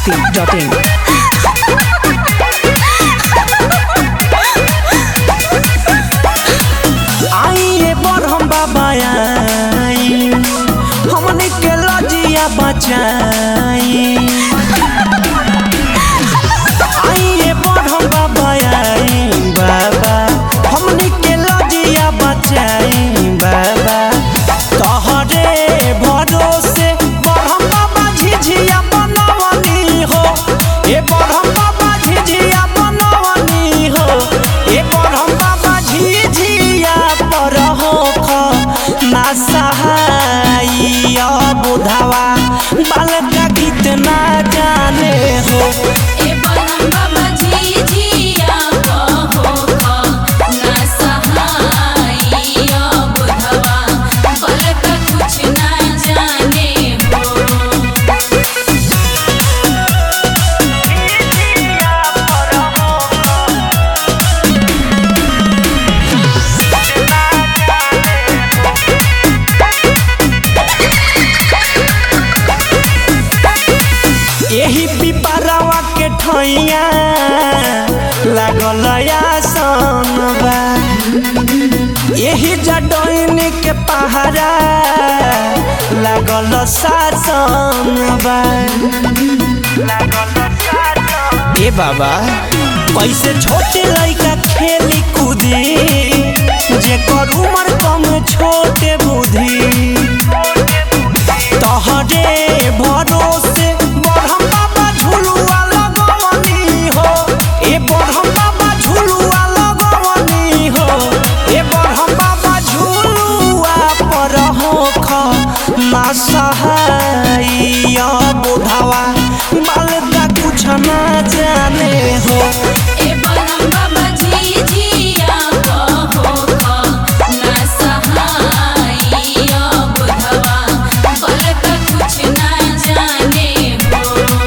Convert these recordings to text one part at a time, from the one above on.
masti.in. आइए बरहम बाबा आई हमने के लजिया बचाई आइए बरहम बाबा आई बाबा हमने के लजिया बचाई बाबा तोहरे भरोसे बरहम बाबा झिझिया बनवनी हो ए बरहम बाबा झिझिया बनवनी हो ए बरहम बाबा झिझिया पर हो ख ना सहाइया बुधावा बालका गीत ना जाने हो ए बरम बाबा झिझिया बहो ख ना सहाइया बुधवा बलक कुछ ना जाने हो यही पिपरावा के ठैया लागल आसन बा यही जडैन के पहाड़ा लागल शासन बा ए बाबा कैसे छोटे लइका खेली कूदी जेकर उम्र कम छोटे बुद्धि तहरे भरोसे बरहम बाबा झुलुआ लगवनी हो ए बरहम बाबा झुलुआ लगवनी हो ए बरहम बाबा झुलुआ पर हो ख ना सहाइया बुधावा बालका कुछ ना जाने हो ए बरम बाबा झिझिया बहो ख ना सहाइया बुधवा बलक कुछ ना जाने हो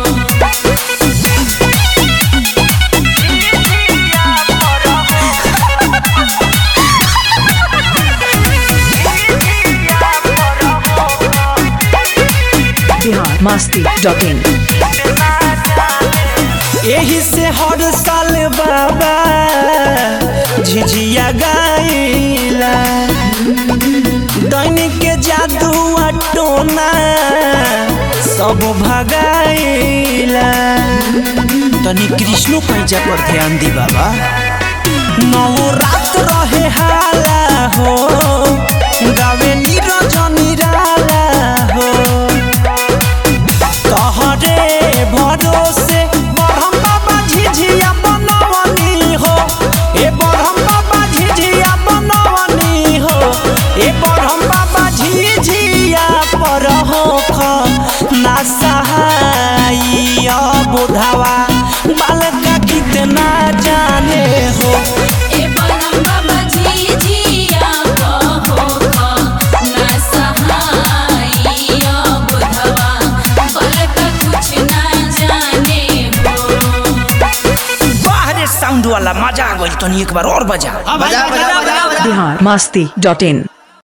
Bihar masti.in. यही से हर साल बाबा झिझिया गाइला दैनिक के जादू टोना सब भगाइला तनी कृष्णो पैजा पर ध्यान दी बाबा नौ रात रहे हाला हो गावे नीरज निराला हो तहरे भरोसे बरहम बाबा झिझिया बनवनी हो ए बरहम बाबा झिझिया बनवनी हो ए बरहम बाबा झिझिया पर हो ख ना सहाइया बुधावा बालका कितना जाने हो ए बरम बाबा झिझिया बहो ख ना सहाइया बुधवा बलक कुछ ना जाने हो बाहरे साउंड वाला मजा आ गइल तनी एक बार और बजा Bihar masti.in.